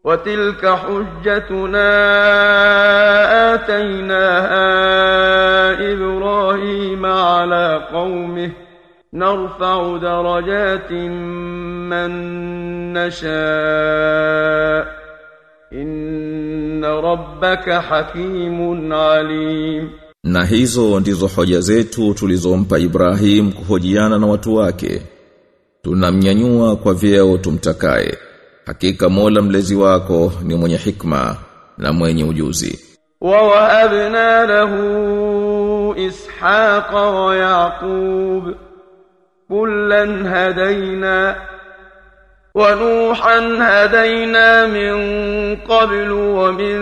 وتلك حجتنا آتيناها إبراهيم على قومه نرفع درجات من نشاء إن ربك حكيم عليم Na hizo ndizo hoja zetu tulizompa Ibrahim kuhojiana na watu wake. Tunamnyanyua kwa vyeo tumtakaye. Hakika Mola mlezi wako ni mwenye hikma na mwenye ujuzi. ووهبنا له إسحاق ويعقوب كلا هدينا ونوحا هدينا من قبل ومن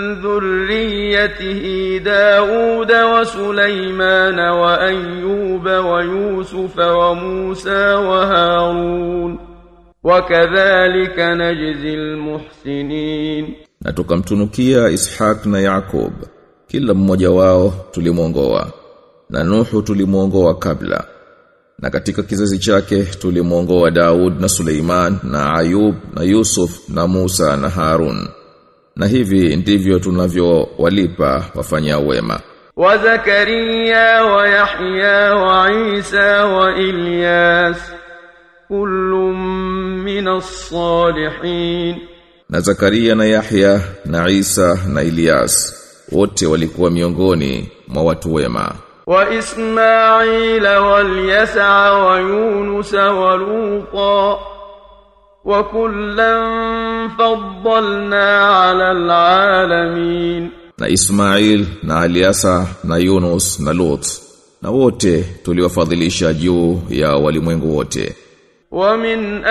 ذريته داود وسليمان وأيوب ويوسف وموسى وهارون وكذلك نجزي المحسنين Na tukamtunukia Ishaq na Yakub. Kila mmoja wao tulimwongoa. Na Nuhu tulimwongoa kabla. Na katika kizazi chake tulimwongoa Daud na Suleiman na Ayub na Yusuf na Musa na Harun. Na hivi ndivyo tunavyowalipa wafanya wema. وزكريا ويحيى وعيسى وإلياس كل من الصالحين Na Zakaria na Yahya na Isa na Ilyas wote walikuwa miongoni mwa watu wema. وإسماعيل واليسع ويونس ولوطا وكلا فضلنا على العالمين na Ismail na Aliasa na Yunus na Lut na wote tuliwafadhilisha juu ya walimwengu wote ومن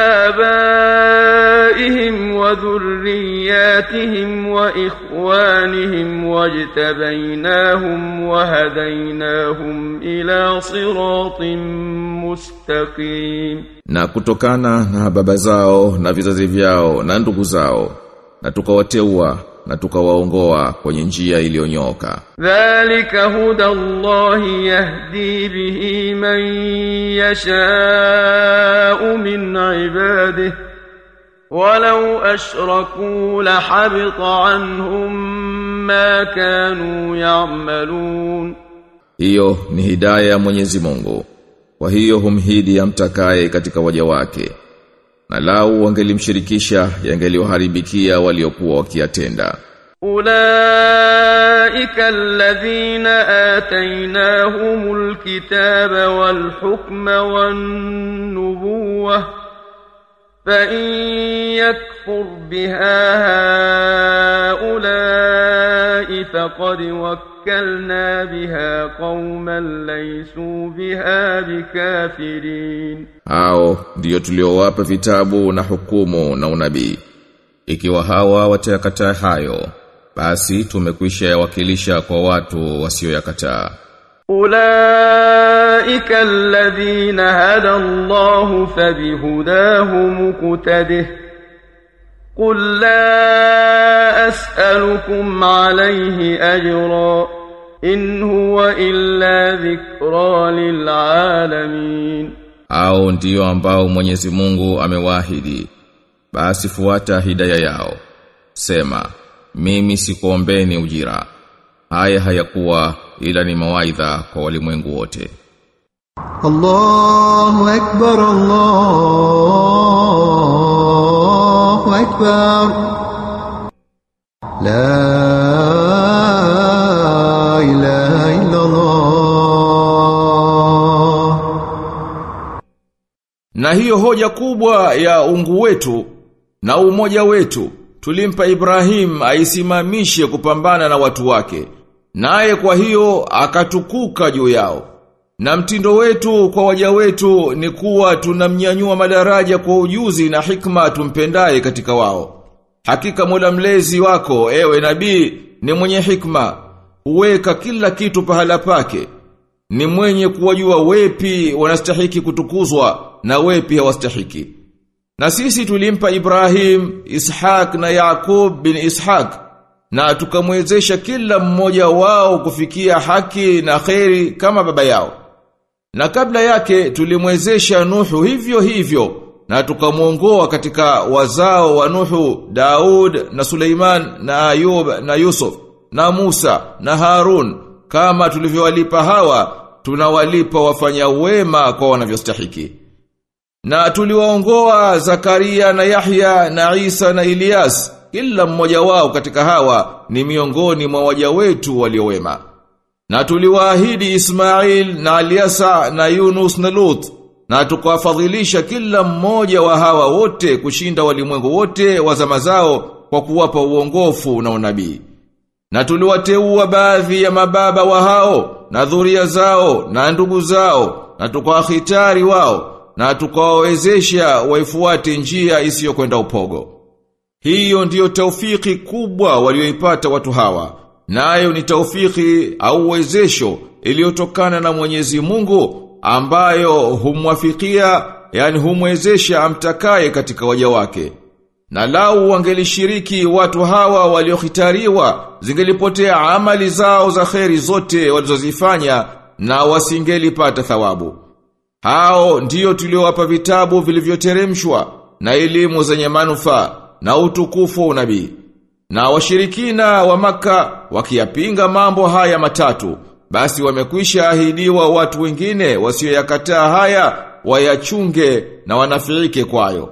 آبائهم وذرياتهم وإخوانهم واجتبيناهم وهديناهم إلى صراط مستقيم na kutokana na baba zao na vizazi vyao na ndugu zao na tukawateua na tukawaongoa kwenye njia iliyonyoka ذلك هدى الله يهدي به من يشاء من عباده ولو أشركوا لحبط عنهم ما كانوا يعملون hiyo ni hidaya ya Mwenyezi Mungu kwa hiyo humhidi amtakaye katika waja wake na lau wangelimshirikisha yangeliwaharibikia waliokuwa wakiyatenda أولئك الذين آتيناهم الكتاب والحكم والنبوة فإن يكفر بها هؤلاء فقد وكلنا بها قوما ليسوا بها بكافرين hao ndiyo tuliowapa vitabu na hukumu na unabii ikiwa hawa watayakataa hayo basi tumekwisha yawakilisha kwa watu wasioyakataa أولئك الذين هدى الله فبهداه مقتده قل لا أسألكم عليه أجرا إن هو إلا ذكرى للعالمين au ndiyo ambao Mwenyezi Mungu amewaahidi basi fuata hidaya yao sema mimi sikuombeni ujira haya hayakuwa ila ni mawaidha kwa walimwengu wote الله أكبر الله أكبر لا إله إلا الله Na hiyo hoja kubwa ya ungu wetu na umoja wetu tulimpa Ibrahim aisimamishe kupambana na watu wake. Naye kwa hiyo akatukuka juu yao. Na mtindo wetu kwa waja wetu ni kuwa tunamnyanyua madaraja kwa ujuzi na hikma tumpendaye katika wao. Hakika Mola mlezi wako ewe nabii ni mwenye hikma, huweka kila kitu pahala pake. Ni mwenye kuwajua wepi wanastahiki kutukuzwa na wepi hawastahiki. Na sisi tulimpa Ibrahim, Ishaq na Yakub bin Ishaq na tukamwezesha kila mmoja wao kufikia haki na kheri kama baba yao. Na kabla yake tulimwezesha Nuhu hivyo hivyo na tukamwongoa katika wazao wa Nuhu, Daud na Suleiman na Ayub na Yusuf na Musa na Harun kama tulivyowalipa hawa tunawalipa wafanya wema kwa wanavyostahiki. Na tuliwaongoa Zakaria na Yahya na Isa na Ilyas kila mmoja wao katika hawa ni miongoni mwa waja wetu waliowema. Na tuliwaahidi Ismail na Aliasa na Yunus na Lut na tukawafadhilisha kila mmoja wa hawa wote kushinda walimwengu wote wa zama zao kwa kuwapa uongofu na unabii. Na tuliwateua baadhi ya mababa wa hao na dhuria zao na ndugu zao na tukawahitari wao na tukawawezesha waifuate njia isiyokwenda upogo. Hiyo ndiyo taufiki kubwa walioipata watu hawa. Nayo ni taufiki au uwezesho iliyotokana na Mwenyezi Mungu ambayo humwafikia yani humwezesha amtakaye katika waja wake. Na lau wangelishiriki watu hawa waliohitariwa zingelipotea amali zao za kheri zote walizozifanya na wasingelipata thawabu. Hao ndiyo tuliowapa vitabu vilivyoteremshwa na elimu zenye manufaa na utukufu wa unabii. Na washirikina wa maka wakiyapinga mambo haya matatu, basi wamekwisha ahidiwa watu wengine wasioyakataa haya wayachunge na wanafiike kwayo.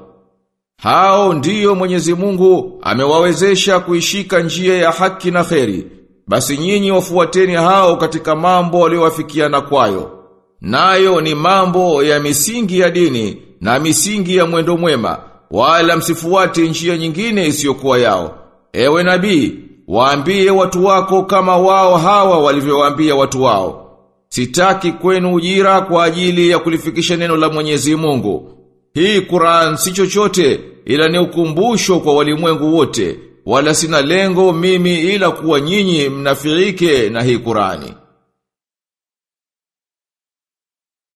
Hao ndiyo Mwenyezi Mungu amewawezesha kuishika njia ya haki na kheri. Basi nyinyi wafuateni hao katika mambo waliowafikiana kwayo. Nayo ni mambo ya misingi ya dini na misingi ya mwendo mwema, wala msifuate njia nyingine isiyokuwa yao. Ewe nabii, waambie watu wako kama wao hawa walivyowaambia watu wao. Sitaki kwenu ujira kwa ajili ya kulifikisha neno la Mwenyezi Mungu. Hii Qur'an si chochote ila ni ukumbusho kwa walimwengu wote, wala sina lengo mimi ila kuwa nyinyi mnafiike na hii Qur'ani.